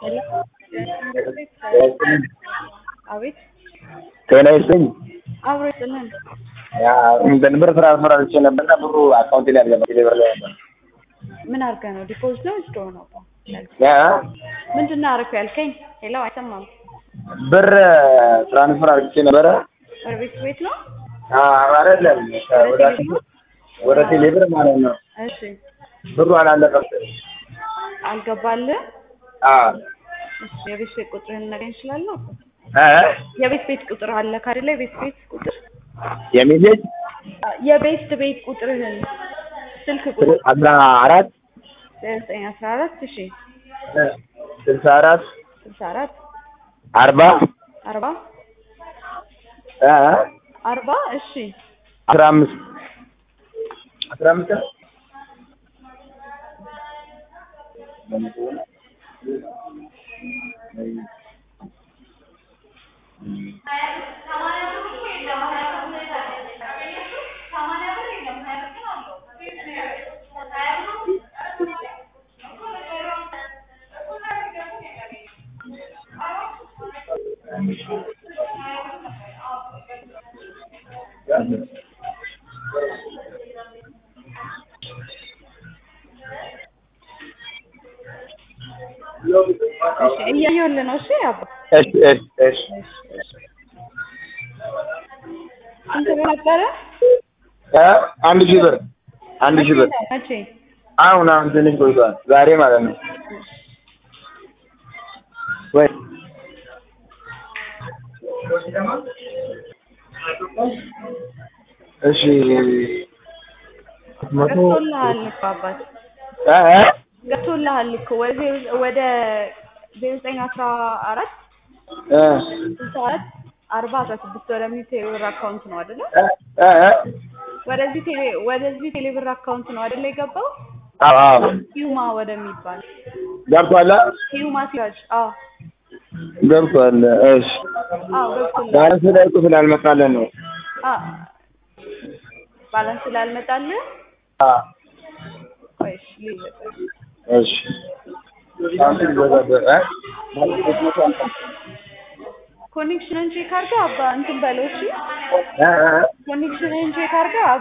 አቤት ጤና ይስጥልኝ። አብሮ ይጥልን። ያ እንትን ብር ትራንስፈር አድርጌ ነበርና ብሩ አካውንቴ ላይ አልገባም። ቴሌ ብር ላይ ነበር። ምን አድርገህ ነው? ዲፖዚት ነው ወይስ ድሮ ነው? ያ ምንድን ነው አደረኩ ያልከኝ? ሄሎ አይሰማም። ብር ትራንስፈር አድርጌ ነበረ። ወደ ቤት ቤት ነው? አዎ አይደለም፣ ወደ ወደ ቴሌ ብር ማለት ነው። እሺ ብሩ አላለፈም። አልገባልህ? አዎ እሺ የቤት ቤት ቁጥርህን ልነግረኝ እችላለሁ? እ የቤት ቤት ቁጥር አለ ካደለ የቤት ቤት ቁጥር የሚሴጅ የቤት ቤት ቁጥርህን ስልክ ቁጥር አስራ አራት ዘጠኝ አስራ አራት እሺ ስልሳ አራት ስልሳ አራት አርባ አርባ እ አርባ እሺ አስራ አምስት አስራ አምስት እሺ እያየሁልህ ነው። እሺ አባ እሺ እሺ እሺ ስንት ብር ነበረ? እ አንድ ሺህ ብር አንድ ሺህ ብር መቼ? አሁን አሁን ትንሽ ቆይቷል። ዛሬ ማለት ነው። ወይ እሺ መቶ ገብቶልሃል እኮ አባት እ እ ገብቶልሃል እኮ ወደ ወደ ዜሮ ዘጠኝ አስራ አራት እ ስልሳ አራት አርባ አስራ ስድስት ወደሚል ቴሌብር አካውንት ነው አይደለ? እ እ ወደዚህ ቴሌ ወደዚህ ቴሌብር አካውንት ነው አይደለ የገባው? አዎ አዎ ሂዩማ ወደሚባል ገብቷል። ሂዩማ ሲራጅ አዎ ገብቷል። እሺ አዎ ገብቶልሃል። ባላንስ ላይ እኮ ስላልመጣለን ነው። አ ባላንስ ስላልመጣልህ አ ቆይ እሺ ልይዘህ። እሺ ሳምንት ይዘጋል። እ ኮኔክሽንን ቼክ አድርገህ አባ እንትን በለው እሺ። እ እ ኮኔክሽንን ቼክ አድርገህ